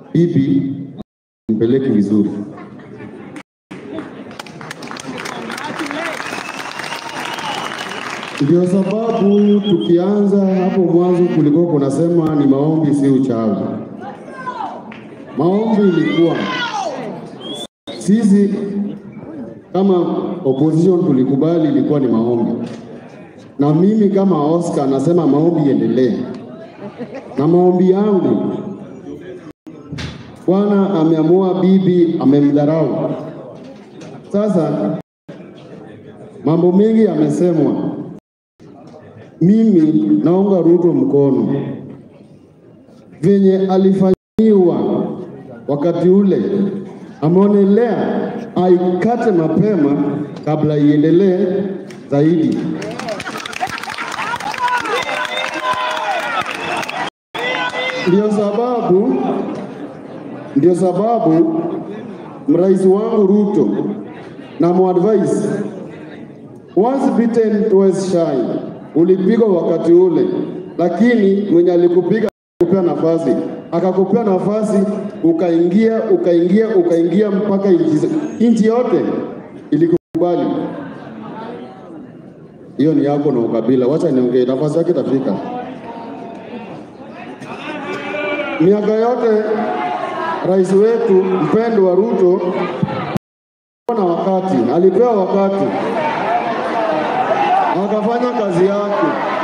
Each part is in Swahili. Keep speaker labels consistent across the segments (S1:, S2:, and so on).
S1: bibi mpeleki vizuri. Ndio sababu tukianza hapo mwanzo kulikuwa kunasema ni maombi, si uchawi. Maombi ilikuwa sisi kama opposition tulikubali ilikuwa ni maombi, na mimi kama Oscar nasema maombi iendelee, na maombi yangu Bwana ameamua bibi amemdharau. Sasa mambo mengi yamesemwa, mimi naunga Ruto mkono venye alifanyiwa wakati ule, ameonelea aikate mapema kabla iendelee zaidi. Ndio sababu ndio sababu mrais wangu Ruto na muadvise once bitten twice shy. Ulipigwa wakati ule, lakini mwenye alikupiga akakupea nafasi, akakupea nafasi, ukaingia ukaingia ukaingia mpaka inchi inchi yote ilikubali. Hiyo ni yako na ukabila. Wacha niongee, nafasi yake itafika. Miaka yote rais wetu mpendwa Ruto na wakati alipewa wakati akafanya kazi yake.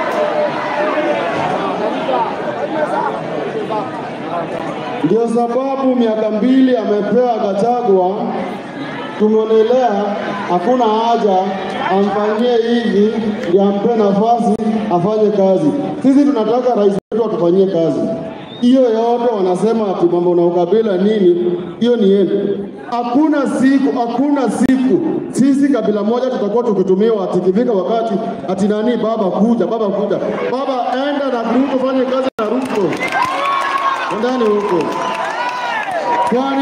S1: Ndio sababu miaka mbili amepewa Gachagua, tumeonelea hakuna haja amfanyie hivi, ndio ampe nafasi afanye kazi. Sisi tunataka rais wetu atufanyie kazi. Hiyo yote wanasema ati mambo na ukabila nini, hiyo ni yenu. Hakuna siku, hakuna siku sisi kabila moja tutakuwa tukitumiwa ati ikifika wakati ati nani, baba kuja, baba kuja, baba enda na Ruto, fanye kazi na Ruto, endani huko. Kwani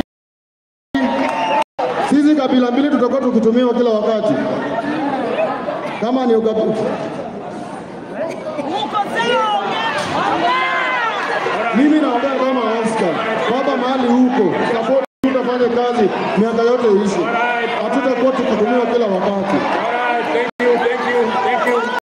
S1: sisi kabila mbili tutakuwa tukitumiwa kila wakati kama ni ukabila Mimi naongea kama Oscar, baba mahali huko, support tutafanya kazi miaka yote ishi, hatutakuwa tukitumiwa kila wakati.